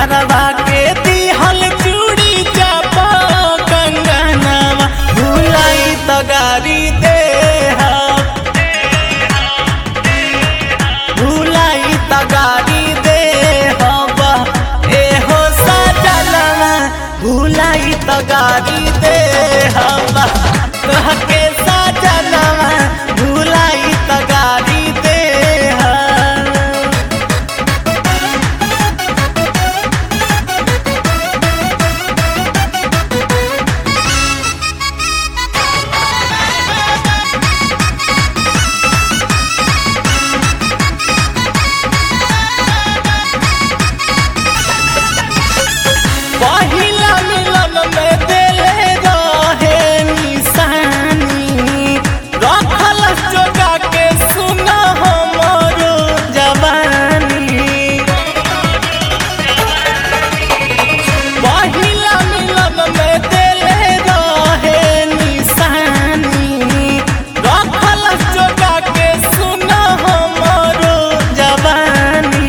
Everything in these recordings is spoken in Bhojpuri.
गरबा के दिहल चूड़ी चापा कंगनवा भुलाई तो गारी दे भुलाई तो गारी दे हवा एहो सजनवा भुलाई तो गारी दे हवा कहके सजनवा भुलाई तो गारी दे हवा पहिला मिलन में देले रहे निशानी रखल जोगा के सुन हमरो जवानी पहिला मिलन में देले रहे निशानी रखल जोगा के सुन हमरो जवानी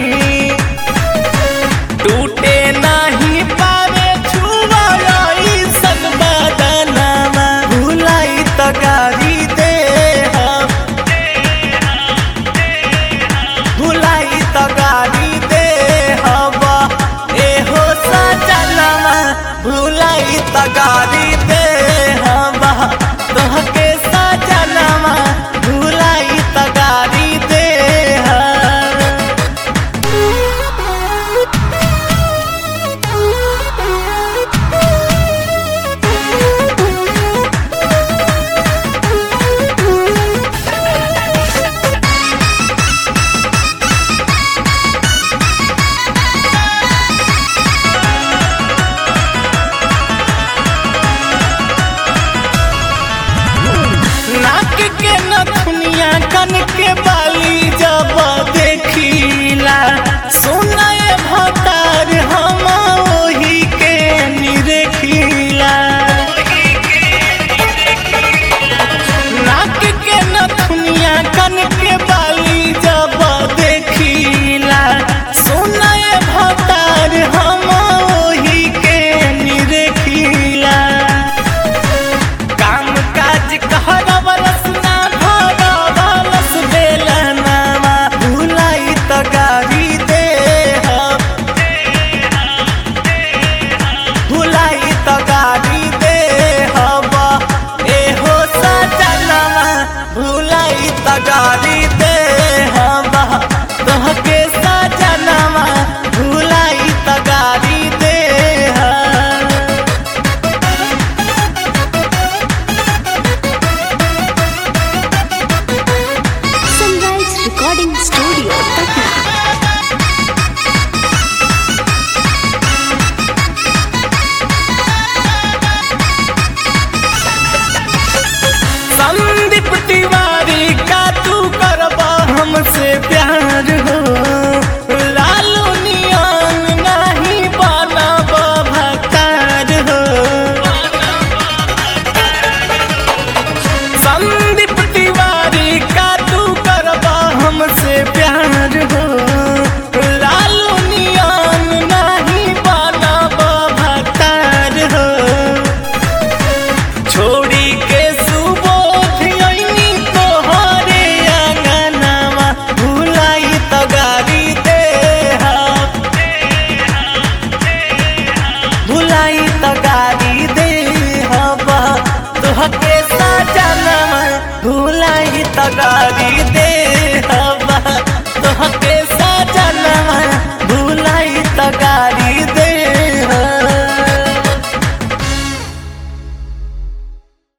टूटे नाही पावे छुवाई सन बदनामा भुलाई तो गारी दे हम भुलाई तो गारी दे हवा एहो सजनवा भुलाई तो गारी दे हवा तोहके सजनवा भुलाई तो गारी दे हवा नाक के नथुनिया कन के बाली जब देखिला सुनाए भतार हम ओही के निरेखिला नाक के नथुनिया कन के बाली जब देखिला सुनाए भतार हम ओही के निरेखिला काम काज कहरवलस ना भरवलस बेलनामा भुलाई तो गारी दे हम भुलाई तो गारी दे हवा एहो सजनवा भुलाई तो गारी दे हवा तोहके सजनवा भुलाई तो गारी दे हवा Sunrise Recording Studio, Patna. Sandeep Tiwari का तू करबा हमसे प्यार हो लालू नियन नहीं बनब भतार हो संदीप तिवारी का तू करबा हमसे प्यार हो लालू नियन नहीं बनब भतार हो छोड़ी के सुबोध अइनी तोहरे अंगनवा भुलाई तो गारी दे हम भुलाई तो गारी दे हवा तोहके सजनवा भुलाई तो गारी दे